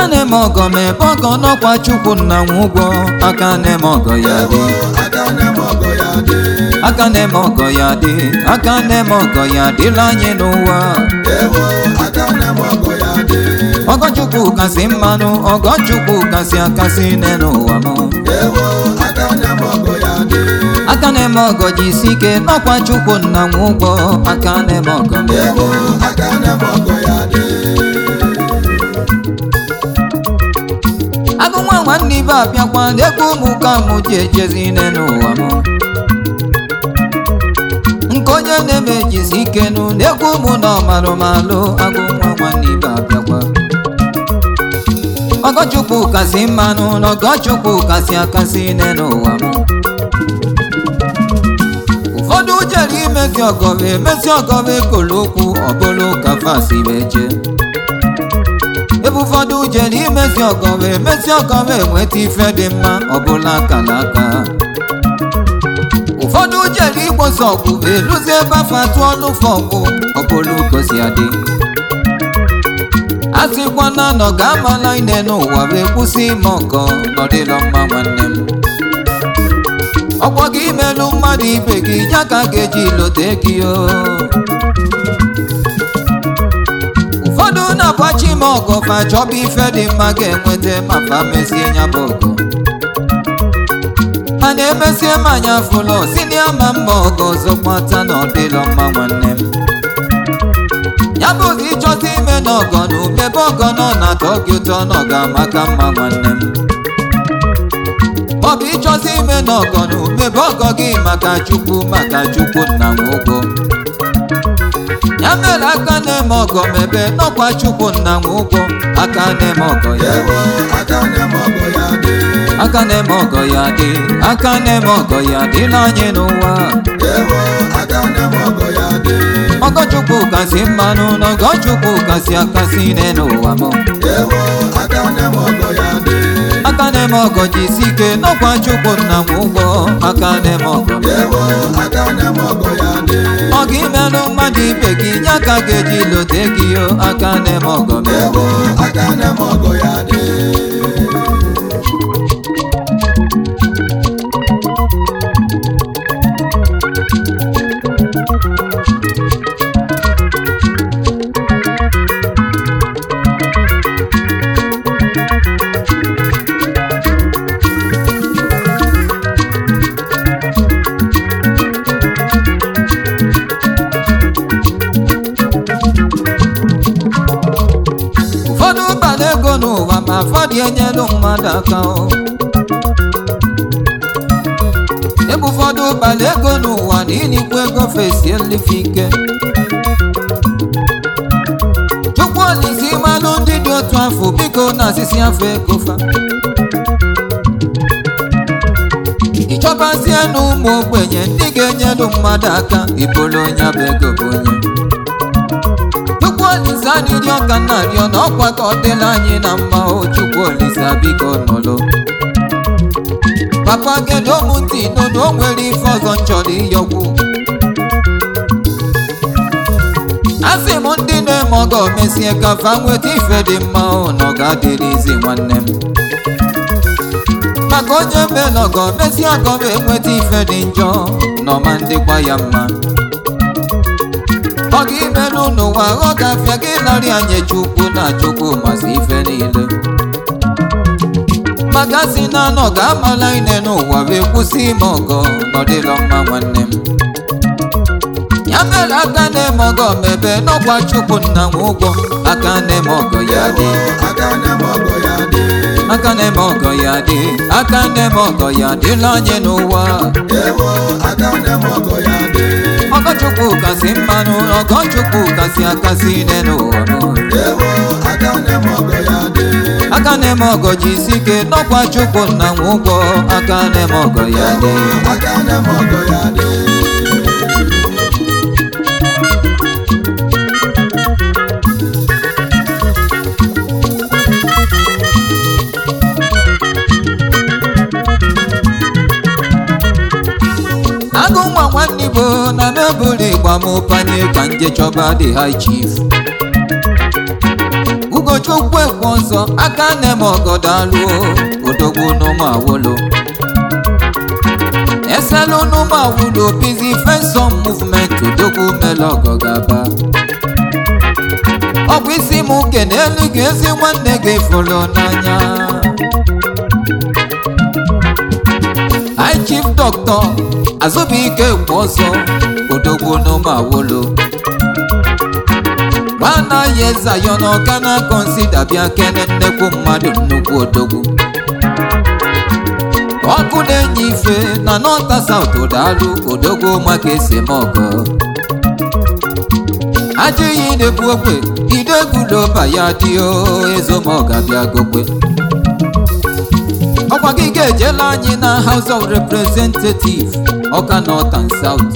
aka na-eme ọgọ ma ebe ọgọ n'ọkwa chukwu nna nwe ụgwọ aka na-eme ọgọ ya dị aka na-eme ọgọ ya dị aka na-eme ọgọ ya dị aka na-eme ọgọ ya dịla anyị n'ụwa ewo aka na-eme ọgọ ya dị ọgọchukwu kasị mmanụ ọgọchukwu kasị akasị nne n'ụwa m ewo aka na-eme ọgọ ya dị aka na-eme ọgọ ji isi ike n'ọkwa chukwu nna nwe ụgwọ aka na-eme ọgọ ma ewo aka na-eme ọgọ ya dị agụ nwa nwanne ibe abịakwa n'egwu ụmụ ka mụ ji ejezi nne n'ụwa m nke onye na-eme jizi ike nụ n'egwu ụmụ na ọmarụmalụ agụ nwa nwanne ibe abịakwa ọgọchukwu kasị mmanụ na ọgọchukwu kasị akasị nne n'ụwa m ụfọdụ jere imezi ọgọbe emezi ọgọbe kolo okwu ọbụlụ ka fasi beje ebe ụfọdụ jere imezi ọgọbe emezi ọgọbe enweta ife dị mma ọbụla akala aka ụfọdụ jere igbosi ọgwụ eluzi ebe afọ atụ ọnụ fọgwụ ọbụlụ gosi adị a sịkwana nọ ga-amala ine n'ụwa wee kwụsị ime ọgọ nọdịlọ mma nwanne m ọgbọ gị imelụ mmadụ ibe gị ya ka a ga-eji lote gị o ụfọdụ na-agbachi ime ọgọ fa chọba ife dị mma ga-enweta ma fa mesie ya bụ ọgọ a na-emesie m anya fụlọ si na ama mma ọgọ ọzọ kwata na ọdịlọ mma nwanne m ya bụ ụzọ ịchọta ime na ọgọ na umebe ọgọ nọ na-atọ gị ụtọ na ọ ga-amaka mma nwanne m ọ bụ ịchọta ime na ọgọ na umebe ọgọ gị maka chukwu maka chukwu nna m ụgwọ ya mere aka na-eme ọgọ mebe n'ọkwa chukwu nna m ụgwọ aka na-eme ọgọ ya ewo aka na-eme ọgọ ya dị aka na-eme ọgọ ya dị aka na-eme ọgọ ya dịla anyị n'ụwa ewo aka na-eme ọgọ ya dị ọgọchukwu kasị mmanụ na ọgọchukwu kasị akasị nne n'ụwa m ewo aka na-eme ọgọ ya dị aka na-eme ọgọ ji isi ike n'ọkwa chukwu nna m ụgwọ aka na-eme ọgọ ewo aka na-eme ọgọ ya dị ọ ga imelụ mmadụ ibe gị ya ka ga-eji lote gị o aka na-eme ọgọ m ewo aka na-eme ọgọ ya dị ụfọdụ bala ego n'ụwa ma ụfọdụ enyelụ mmadụ aka o ebe ụfọdụ bala ego n'ụwa na ilikwa ego fesi elife ike chukwu olise ịmalụ ndị dị otu afọ biko na asịsị afọ ego fa ịchọbazie na ụmụ ogbenye ndị ga-enyelụ mmadụ aka ibolo onye bụ ego bụ onye chukwu olise adịrị ọka na arịọ na ọkwa ka ọ dịla anyị na mma o chukwu olise biko nọlụ papa gedo m ntị nụ na o nwere ife ọzọ m chọrọ ịyọkwu asị m ndị na-eme ọgọ mesie ka fa nweta ife dị mma o na ọ ga-adịrịzi nwanne m maka onye mela ọgọ mesie ọgọ ma enweta ife dị njọ na ọma ndịkwa ya mma ọ ga imelụ n'ụwa ọ ga-afịa gị narị anya chukwu na chukwu masị ife niile maka si na anọ ga-amala ine n'ụwa wee kwụsị ime ọgọ n'ọdịlọ mma nwanne m ya mere aka na-eme ọgọ mebe n'ọgwa chukwu nna m ụgwọ aka na-eme ọgọ ya dị aka na-eme ọgọ ya dị aka na-eme ọgọ ya dị aka na-eme ọgọ ya dịla anyị n'ụwa ewo aka na-eme ọgọ ya dị ọgọchukwu kasị mmanụ ọgọchukwu kasị akasị nne n'ụwa m. ewo aka na-eme ọgọ ya dị aka na-eme ọgọ ji isi ike n'ọkwa chukwu nna m ụgwọ aka na-eme ọgọ ya dị aka na-eme ọgọ ya dị agụ nwa nwanne igbo na mebụl ịgba m panye ka nje chọba dị high chief ugo chukwu ekwe ọzọ aka na-eme ọgọdaluo odogwu n'ụmụ awolo eselu n'ụmụ awolo bizi fenson movement odogwu mele ọgọ gaba ọ bụ isi m uke na elu ga ezi nwanne gị fụrụ n'anya High Chief Doctor Azubike Ekwe ọzọ odogwu n'ụmụ awolo mana ya ezayo na ọka na kọnsida bịa kene nnekwu mmadụ nnukwu odogwu ọkụ na-enye ife na nọta saut daalụ odogwu maka esi eme ọgọ ajọ iyi na-ebu ogbe ideguloba ya dị ezomọga bịa gokwe ọkwa gị ga-ejela anyị na House of Representatives ọka North and South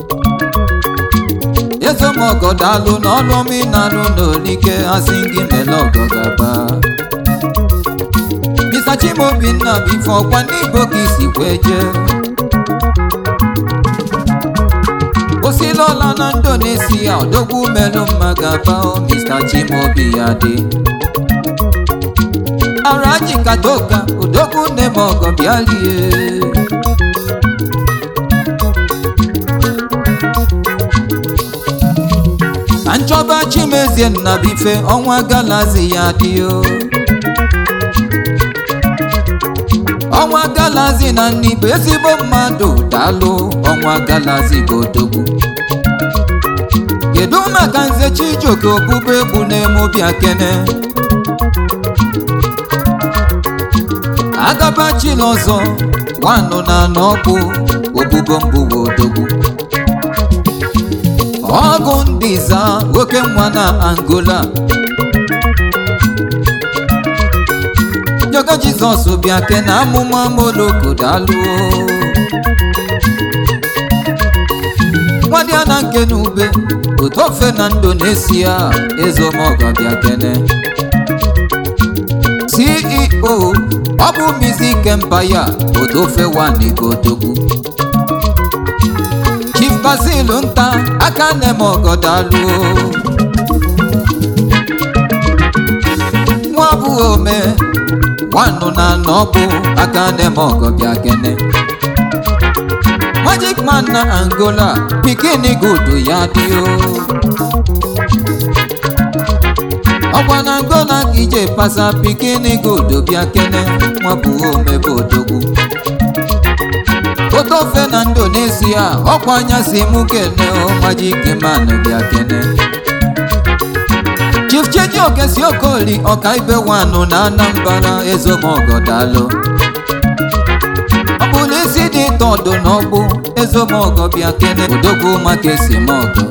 ezomọgọ daalụ na ọlụ omenalụ n'olike asị gị mele ọgọ gaba Mr. Chimobinna bifo ọkwa n'Igbo ka isi kwee jee osilola na Indonesia odogwu melụ mma gaba o Mr. Chimobi ya dị araji kadoka odogwu nne m ọgọ bịalie ka nchọba chimezie nnabife ọnwa galazi ya dị o ọnwa galazi na nnibu ezigbo mmadụ daalụ ọnwa galazi bụ odogwu kedu maka nze chijioke okpukpe egwu na-eme bịa kene agabachila ọzọ nwanụ na n'ọkpụ obubo mbụwa odogwu ọgụ ndị za oke nwa na angola Njogo Jizọs bịa ke na amụma moloko daalụo nwadịa na nke n'ube otofe na Indonesia ezomọgọ bịa kene CEO ọ bụ Music Empire otofe wanigodogwu Chief Basil nta aka na-eme ọgọ daalụo nwa abụghị ome nwanụ na n'ọbụ aka na-eme ọgọ bịa kene Magic man na Angola pikin gudu ya dị o ọkwa na Angola ka ije pasa pikin gudu bịa kene nwabụ omebe odogwu otofe na Indonesia ọkwa anyasị mụ kene o Magic man bịa kene Chief Chijioke si Okoli ọkaibe wanụ na Anambra ezomọgọ daalụ ọ bụrụ isi dị tọdụ n'ọgbụ ezomọgọ bịa kene odogwu maka esemọgọ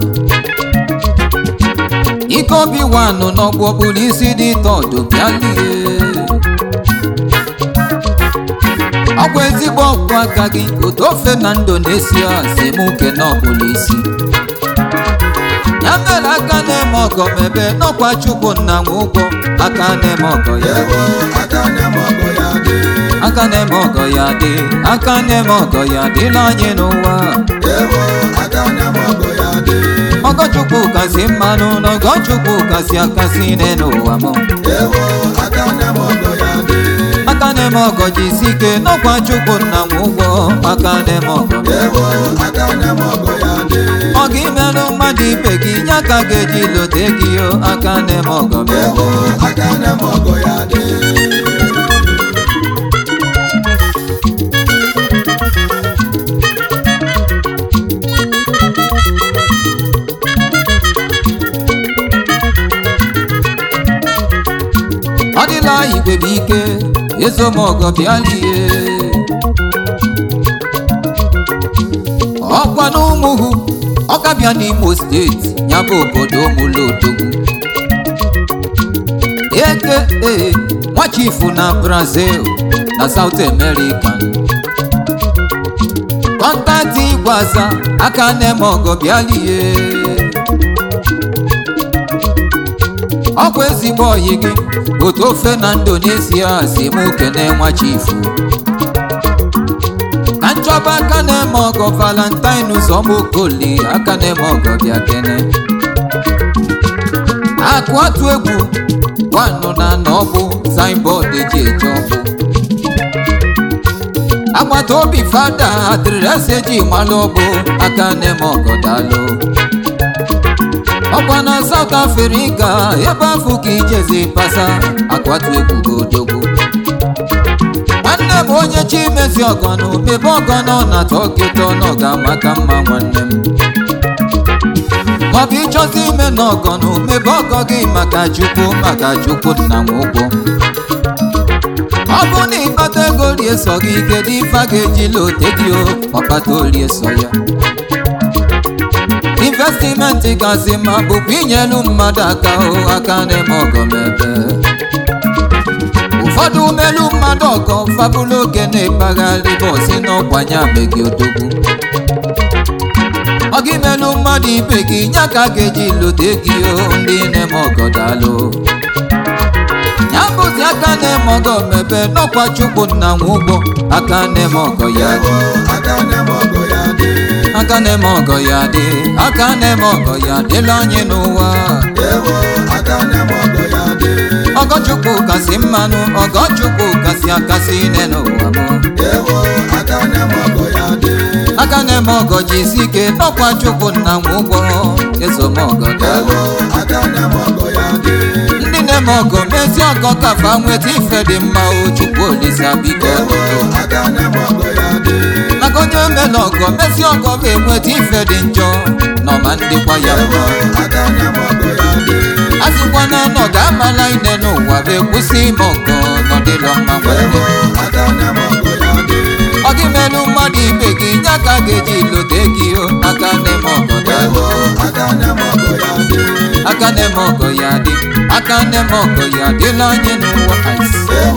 ike obi wanụ n'ọgbụ ọ bụrụ isi dị tọdụ bịa lie ọkwa ezigbo ọkpụ aka gị otofe na Indonesia si mụ kene ọbụla isi ya mere aka na-eme ọgọ mebe n'ọkwa chukwu nna nwe ụgwọ aka na-eme ọgọ ya ewo aka na-eme ọgọ ya dị aka na-eme ọgọ ya dị aka na-eme ọgọ ya dịla anyị n'ụwa ewo aka na-eme ọgọ ya dị ọgọ chukwu kasị mmanụ na ọgọ chukwu kasị akasị n'ụwa m ewo aka na-eme ọgọ ya dị aka na-eme ọgọ jisi ike n'ọkwa chukwu nna nwe ụgwọ aka na-eme ọgọ ewo aka na-eme ọgọ ya dị ọ ga imerụ mmadụ ibe gị nye aka ga-eji lote gị o aka na-eme ọgọ m ewo aka na-eme ọgọ ya dị ọ dịla igwe bụ ike ezomọgọ bịalie ọkwa na ụmụhụ ọka bịa n'imo steeti ya bụ obodo mụlodogwu eke ee nwachifu na brazil na south america kọntaktị igwaza aka na-eme ọgọ bịalie ọkwa ezigbo oyi gị otu ofe na indonesia si mụ kene nwachifu na nchọba aka na-eme ọgọ valentine ụzọmokoli aka na-eme ọgọ bịa kene akụ atụ egwu gwanụ na n'ọbụ signboard eji eje ọbụ agbata obi fada adịrịrịasị eji malụ ọbụ aka na-eme ọgọdalụ ọkwa na South Africa ebe afọ ka ijezi pasa akwatu egwu godogwu nwanne m onye chi mezi ọgọnụ mebe ọgọnọ na tọkịta ọ ga-amaka mma nwanne m maọbụ ịchọzi ime n'ọgọnụ mebe ọgọ gị maka chukwu maka chukwu nna m ụgwọ ọ bụ na ịkpata ego rie sọ gị kedu ife a ga-ejila ote gị o ọkpata orie sọ ya investimenti gazi ma bụkwa inyelu mmadụ aka o aka na-eme ọgọ mebe ụfọdụ umelu mmadụ ọgọ fabụlụ oge na-ekpagharị bọsi n'ọkwanye abeghị odogwu ọ gị melu mmadụ ibe gị nya ka a ga-eji lote gị o ndị na-eme ọgọ dalụ ya bụzi aka na-eme ọgọ mebe n'ọkwa chukwu nna nwe ụgbọ aka na-eme ọgọ ya ewo aka na-eme ọgọ ya dị aka na-eme ọgọ ya dị aka na-eme ọgọ ya dịla anyị n'ụwa ewo aka na-eme ọgọ ya dị ọgọchukwu kasị mmanụ ọgọchukwu kasị akasị ine n'ụwa m ewo aka na-eme ọgọ ya dị aka na-eme ọgọ ji isi ike n'ọkwa chukwu nna nwe ụgbọ ezomọgọ dalụ ewo aka na-eme ọgọ ya dị ndị na-eme ọgọ mezi ọgọ kafa nweta ife dị mma o chukwu olisa biko ewo aka na-eme ọgọ ya dị maka onye omela ọgọ mezi ọgọ ga-enweta ife dị njọ n'ọma ndịkwa ya ewo mma aka na-eme ọgọ ya dị asịkwana na ọ ga-amala ine n'ụwa bụ ekwusị ime ọgọ n'ọdịlọ mma ewo nwere aka na-eme ọgọ ya dị ọ gị melụ mmadụ ibe gị nye aka ga-eji lote gị o aka na-eme ọgọ ewo dalụ aka na-eme ọgọ ya dị aka na-eme ọgọ ya dị aka na-eme ọgọ ya dịla anyị n'ụwa ais ewo